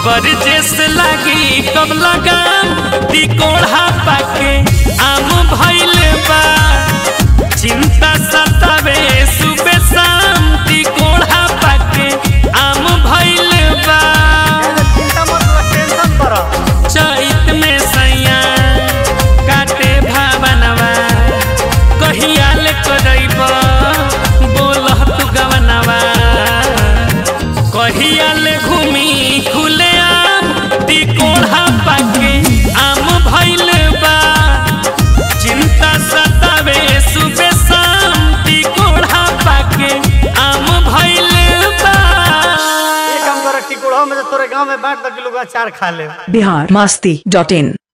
बरजेस लागी कब लगाम टिकोढ़ा पाके आम भइल बा चिंता सतावे सुबह शाम टिकोढ़ा पाके आम भइल बा चिंता मत कर टेंशन कर चैत में सैया काटे भावनवा कहिया ले करैब बोलह तू गवनवा कहिया ले घूमी खुले आम टिकोढ़ा पाके आम भइल बा चिंता सतावे सुबह शाम टिकोढ़ा पाके आम भइल बा एक काम कर टिकोड़ा में तो तोरे गांव में बांट दो किलो का अचार खा ले बिहार मस्ती डॉट इन